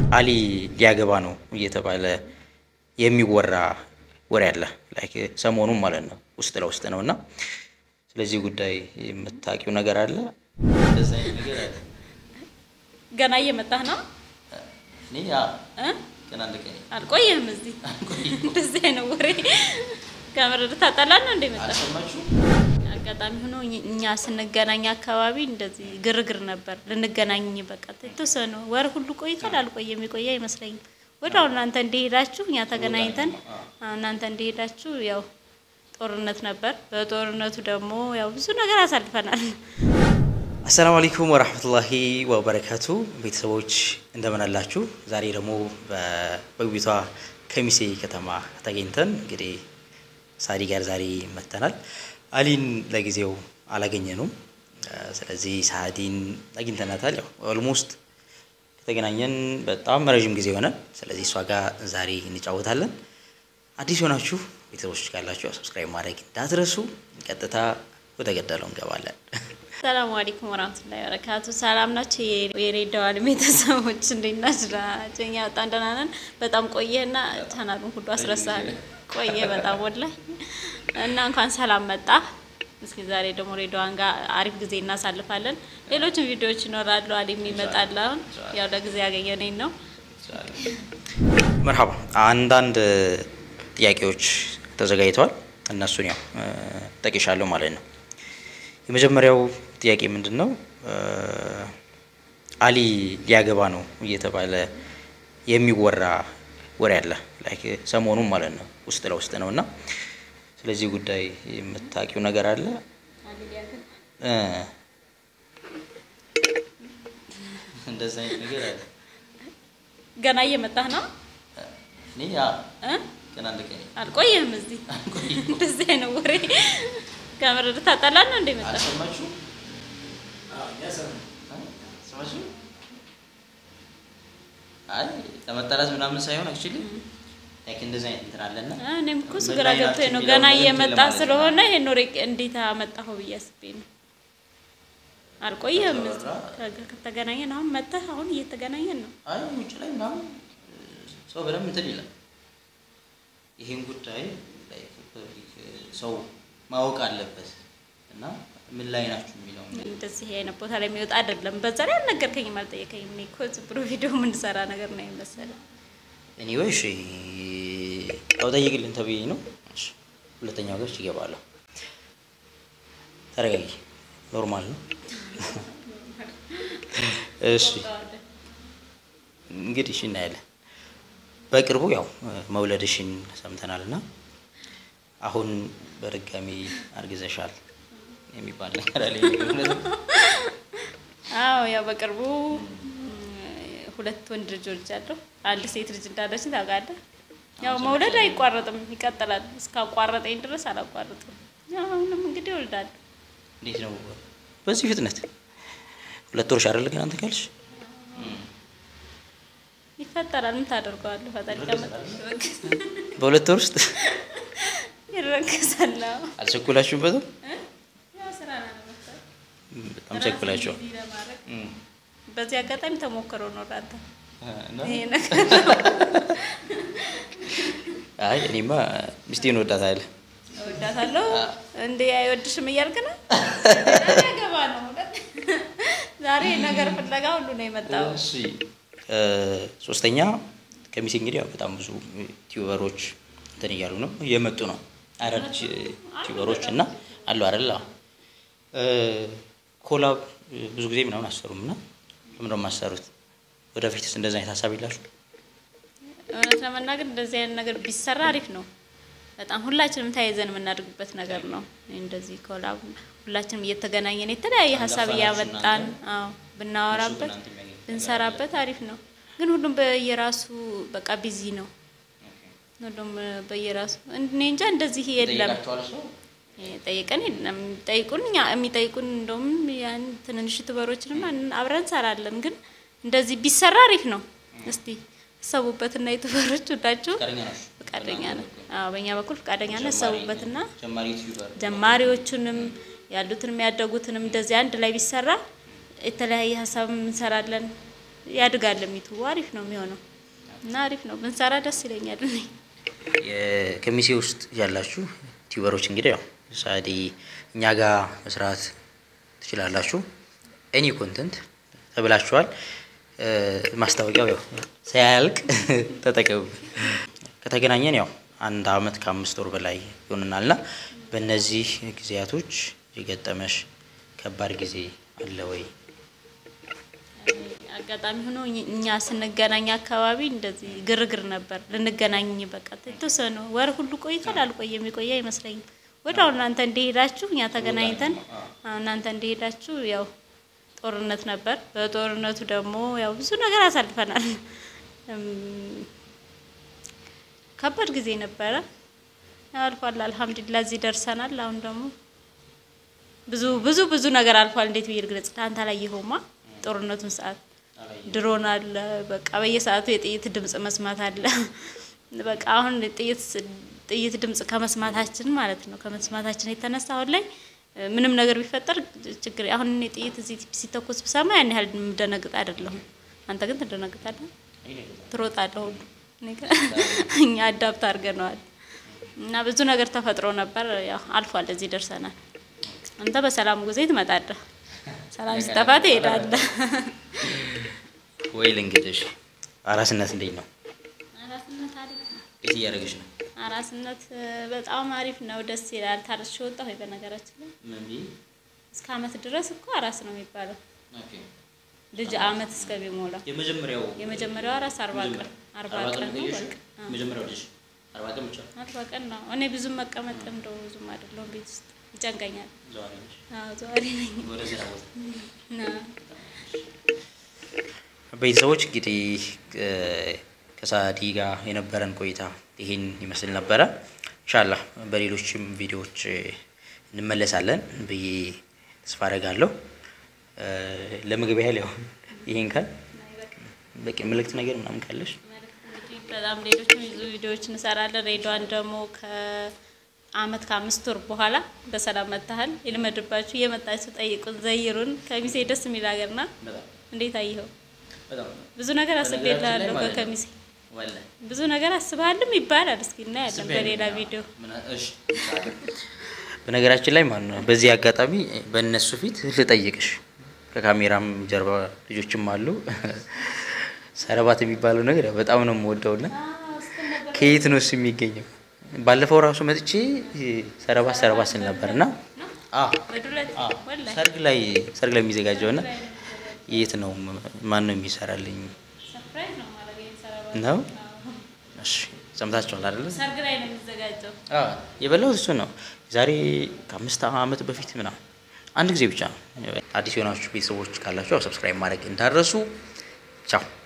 አሊ ሊያገባ ነው እየተባለ የሚወራ ወሬ አለ። ላይክ ሰሞኑን ማለት ነው ውስጥ ለውስጥ ነው እና ስለዚህ ጉዳይ የምታውቂው ነገር አለ? እንደዛ አይነት ነገር አለ? ገና እየመጣህ ነው እኔ ያ እ? ገና አንድ ቀን አልቆየህም እዚህ እንደዚህ አይነት ወሬ ከምር ታጠላል ነው እንደ መጣ አልሰማችሁ? አጋጣሚ ሆኖ እኝ- እኛ ስንገናኝ አካባቢ እንደዚህ ግርግር ነበር። ልንገናኝ በቃ የተወሰነ ወር ሁሉ ቆይቷል። አልቆየም የቆየ አይመስለኝም። ወዲያው እናንተ እንደሄዳችሁ እኛ ተገናኝተን አዎ፣ እናንተ እንደሄዳችሁ ያው ጦርነት ነበር። በጦርነቱ ደግሞ ያው ብዙ ነገር አሳልፈናል። አሰላሙ አለይኩም ወራህመቱላሂ ወበረካቱ ቤተሰቦች እንደምን አላችሁ? ዛሬ ደግሞ በ- በውቢቷ ከሚሴ ከተማ ተገኝተን እንግዲህ ሳዲ ጋር ዛሬ መጥተናል። አሊን ለጊዜው አላገኘነውም። እ፣ ስለዚህ ሳዲን አግኝተናታል። ያው ኦልሞስት ከተገናኘን በጣም ረዥም ጊዜ ሆነ። ስለዚህ እሷ ጋር ዛሬ እንጫወታለን። አዲስ የሆናችሁ ቤተሰቦች ካላችሁ ያው ሰብስክራይብ ማድረግ እንዳትረሱ። ቀጥታ ወደ ገደለው እንገባለን። ሰላሙ አለይኩም ወራህመቱላሂ ወበረካቱ። ሰላም ናቸው የሬዳዋን ቤተሰቦች እንዴት ናችሁ? ደህና ናቸው? እኛ በጣም ደህና ነን። በጣም ቆየህና ቻናሉን ሁሉ አስረሳል። ቆየ በጣም ወላሂ እና እንኳን ሰላም መጣ። እስኪ ዛሬ ደግሞ ሬዳዋን ጋር አሪፍ ጊዜ እናሳልፋለን። ሌሎችም ቪዲዮዎች ይኖራሉ። አሊም ይመጣል። አሁን ያው ለጊዜ ያገኘነኝ ነው። መርሀባ አንዳንድ ጥያቄዎች ተዘጋጅተዋል። እነሱን ያው እ፣ ጠቅሻለሁ ማለት ነው። የመጀመሪያው ጥያቄ ምንድን ነው? እ፣ አሊ ሊያገባ ነው እየተባለ የሚወራ ወሬ አለ። ላይክ ሰሞኑን ማለት ነው ውስጥ ለውስጥ ነው እና ስለዚህ ጉዳይ የምታውቂው ነገር አለ? እ፣ እንደዛ አይነት ነገር አለ? ገና እየመጣህ ነው እኔ ያ እ? ገና አንድ ቀን አልቆየህም እዚህ እንደዚህ አይነት ወሬ ከምር ታጠላል ነው እንደ መጣ አልሰማችሁ? ሰማችሁ? አይ ለመጠላት ምናምን ሳይሆን አክቹሊ ላይክ እንደዚህ አይነት እንትን አለና እኔም እኮ እሱ ምን ግራ ላይ ናችሁ ገብቶኝ ነው። የሚለውን ገና ነገር እንትን እየመጣ ለማለት ነው። ስለሆነ ይሄን ወሬ እንዴት አመጣኸው ብዬ አስቤ ነው። አልቆየህም እዚህ ከ- ከተገናኘን አሁን መጥተህ አሁን እየተገናኘን ነው። አይ ውጭ ላይ ምናምን ሰው በደንብ እንትን ይላል። ይሄን ጉዳይ ላይክ ፐብሊክ ሰው ማወቅ አለበት እና ምን ላይ ናችሁ የሚለው እንደዚህ አይነት ቦታ ላይ የሚወጣ አይደለም። በዛ ላይ አልነገርከኝም፣ አልጠየቀኝም። እኔ እኮ ዝም ብሎ ቪዲዮ የምንሰራ ነገር ነው የመሰለኝ። ኤኒዌይ እሺ ያው ጠይቅልን ተብዬ ነው። እሺ ሁለተኛው ገች ይገባለሁ። ተረጋጊ፣ ኖርማል ነው። እሺ እንግዲህ እሺ እናያለን። በቅርቡ ያው መውለድሽን ሰምተናል እና አሁን በድጋሚ አርግዘሻል የሚባል ነገር አለ። እውነት ነው? አዎ ያው በቅርቡ ሁለት ወንድ ልጆች አለሁ። አንድ ሴት ልጅ እንዳለችን ታውቃለህ። ያው መውለድ አይቋረጥም፣ ይቀጥላል። እስካቋረጠኝ ድረስ አላቋርጥም። ያው አሁንም እንግዲህ እወልዳለሁ። እንዴት ነው በዚህ ፍጥነት? ሁለት ወርሽ አይደል ግን አንተ ካልሽ ይፈጠራል። ምን ታደርገዋለህ? ፈጣሪ ከመጣ በሁለት ወር ውስጥ ይረገሳል። አዎ። አልቸኩላችሁበትም? ያው ስራ ነው ለመፍጠር። በጣም ቸኩላችኋል። ራስን ቢዚ ለማድረግ እም። በዚህ አጋጣሚ ተሞክሮ ነው አንተ እና ይሄ ነገር አይ እኔማ ሚስቴን ወዳታለሁ። እወዳታለሁ እንዴ አይወድሽም እያልክ ነው? ገባ ነው እውነት። ዛሬ ነገር ፍለጋ ሁሉ ነው የመጣው። እሺ እ፣ ሶስተኛ ከሚሴ እንግዲህ ያው በጣም ብዙ ቲዩበሮች እንትን እያሉ ነው እየመጡ ነው አዳዲስ ቲዩበሮች እና አሉ አይደል? አዎ። እ፣ ኮላብ ብዙ ጊዜ ምናምን አሰሩም እና ለምንድን ነው የማሰሩት? ወደፊትስ እንደዚህ አይነት ሀሳብ የላችሁ? እውነት ለመናገር እንደዚህ አይነት ነገር ቢሰራ አሪፍ ነው። በጣም ሁላችንም ተያይዘን የምናደርግበት ነገር ነው። እንደዚህ ኮላብ ሁላችንም እየተገናኘን የተለያየ ሀሳብ አንጋፋ ናችሁ እያመጣን እናንተ? አዎ ብናወራበት እናንተ የሚያገኙት ብንሰራበት አሪፍ ነው። ግን ሁሉም በየራሱ በቃ ቢዚ ነው። ሁሉም በየራሱ እኔ እንጃ እንደዚህ የለም። ጠይቃችኋል ሰው? ጠይቀን የለም የሚጠይቁን እኛ የሚጠይቁን እንደውም ያን ትንንሽ ዩቱበሮችንም አብረን እንሰራለን። ግን እንደዚህ ቢሰራ አሪፍ ነው። እስቲ ሰቡበትና ዩቱበሮች ሁላችሁ ፈቃደኛ ናችሁ? ፈቃደኛ ነን። አዎ በእኛ በኩል ፈቃደኛ ነን። ሰቡበትና ጀማሪ ዩቲዩበር ጀማሪዎቹንም ያሉትንም ያደጉትንም እንደዚህ አንድ ላይ ቢሰራ የተለያየ ሀሳብ እንሰራለን። ያድጋል። ሚቱ አሪፍ ነው የሚሆነው እና አሪፍ ነው ብንሰራ ደስ ይለኛል እኔ ከሚሴ ውስጥ ያላችሁ ቲዩበሮች እንግዲህ ያው ሳዲ እኛ ጋር መስራት ትችላላችሁ። ኤኒ ኮንተንት ተብላችኋል። ማስታወቂያው ያው ሳያልቅ ተጠቀሙ። ከተገናኘን ያው አንድ አመት ከአምስት ወር በላይ ይሆንናል እና በእነዚህ ጊዜያቶች የገጠመሽ ከባድ ጊዜ አለ ወይ? አጋጣሚ ሆኖ እኛ ስንገናኝ አካባቢ እንደዚህ ግርግር ነበር። ልንገናኝ በቃ የተወሰነ ወር ሁሉ ቆይቷል። አልቆየም የቆየ አይመስለኝም። ወዲያው እናንተ እንደሄዳችሁ እኛ ተገናኝተን እናንተ እንደሄዳችሁ ያው ጦርነት ነበር። በጦርነቱ ደግሞ ያው ብዙ ነገር አሳልፈናል። ከባድ ጊዜ ነበረ። አልፏል። አልሐምዱሊላህ እዚህ ደርሰናል። አሁን ደግሞ ብዙ ብዙ ብዙ ነገር አልፏል። እንዴት ብዬ ልግለጽ? አንተ አላየኸውማ ጦርነቱን ሰዓት ድሮን አለ። በቃ በየሰዓቱ የጥይት ድምጽ መስማት አለ። በቃ አሁን ጥይት ጥይት ድምጽ ከመስማታችን ማለት ነው ከመስማታችን የተነሳ አሁን ላይ ምንም ነገር ቢፈጠር ችግር አሁን እኔ ጥይት እዚህ ሲተኮስ ብሰማ ያን ያህል የምደነግጥ አይደለሁም። አንተ ግን ትደነግጣለህ፣ ትሮጣለህ ሁሉ እኛ አዳፕት አድርገነዋል እና ብዙ ነገር ተፈጥሮ ነበር። ያው አልፏል፣ እዚህ ደርሰናል። አንተ በሰላም ጊዜ ትመጣለህ፣ ሰላም ሲጠፋ ትሄዳለህ። ወይ ልንገድሽ፣ አራስነት እንዴት ነው? አራስነት አሪፍ ነው። የት እያደረገች ነው? አራስነት በጣም አሪፍ ነው፣ ደስ ይላል። ታርሽ ወጣ ወይ በነገራችን ላይ እስከ አመት ድረስ እኮ አራስ ነው የሚባለው ልጅ አመት እስከሚሞላ የመጀመሪያው የመጀመሪያው አራስ አርባ ቀን አርባ ቀን ነው በቃ የመጀመሪያው ልጅ አርባ ቀን ብቻ አርባ ቀን ነው። እኔ ብዙም መቀመጥ እንደው ብዙም አይደለሁም ቤት ውስጥ ይጨንቀኛል። ዘዋሪ ነች። አዎ ዘዋሪ ነኝ ወደ ስራ ቦታ እና ቤተሰቦች እንግዲህ ከሳዲ ጋር የነበረን ቆይታ ይህን ይመስል ነበረ። ኢንሻላህ በሌሎችም ቪዲዮዎች እንመለሳለን ብዬ ተስፋ አደርጋለሁ። ለምግብ ያህል ያው ይሄን ካል በቂ ምልክት ነገር ምናምን ካለሽ እንግዲህ በጣም ሌሎችም ብዙ ቪዲዮዎች እንሰራለን። ሬዲዋን ደግሞ ከአመት ከአምስት ወር በኋላ በሰላም መታሃል። ይልመድባችሁ፣ እየመጣችሁ ጠይቁን፣ ዘይሩን። ከሚሴ ደስ የሚል ሀገርና እንዴት አየኸው? ብዙ ነገር አስቤልሃለሁ ከከሚሴ ብዙ ነገር አስበሃልም ይባላል። እስኪ እናያለን በሌላ ቪዲዮ። በነገራችን ላይ ማለት ነው በዚህ አጋጣሚ በእነሱ ፊት ልጠይቅሽ፣ ከካሜራም ጀርባ ልጆችም አሉ። ሰረባት የሚባለው ነገር ያው በጣም ነው የምወደውና ከየት ነው እሱ የሚገኘው? ባለፈው ራሱ መጥቼ ሰረባት ሰረባት ስል ነበር እና በዱለት ወላሂ ሰርግ ላይ ሰርግ ላይ የሚዘጋጀው እና የት ነው ማን ነው የሚሰራልኝ ሰርፕራይዝ ነው ማለት ነው። ነው? እሺ ሰምታችኋል አይደለ? ሰርግ ላይ ነው የሚዘጋጀው። የበላሁት እሱ ነው። ዛሬ ከአምስት ዓመት በፊት ምናምን አንድ ጊዜ ብቻ ነው። አዲስ የሆናችሁ ቤተሰቦች ካላችሁ ሰብስክራይብ ማድረግ እንዳረሱ። ቻው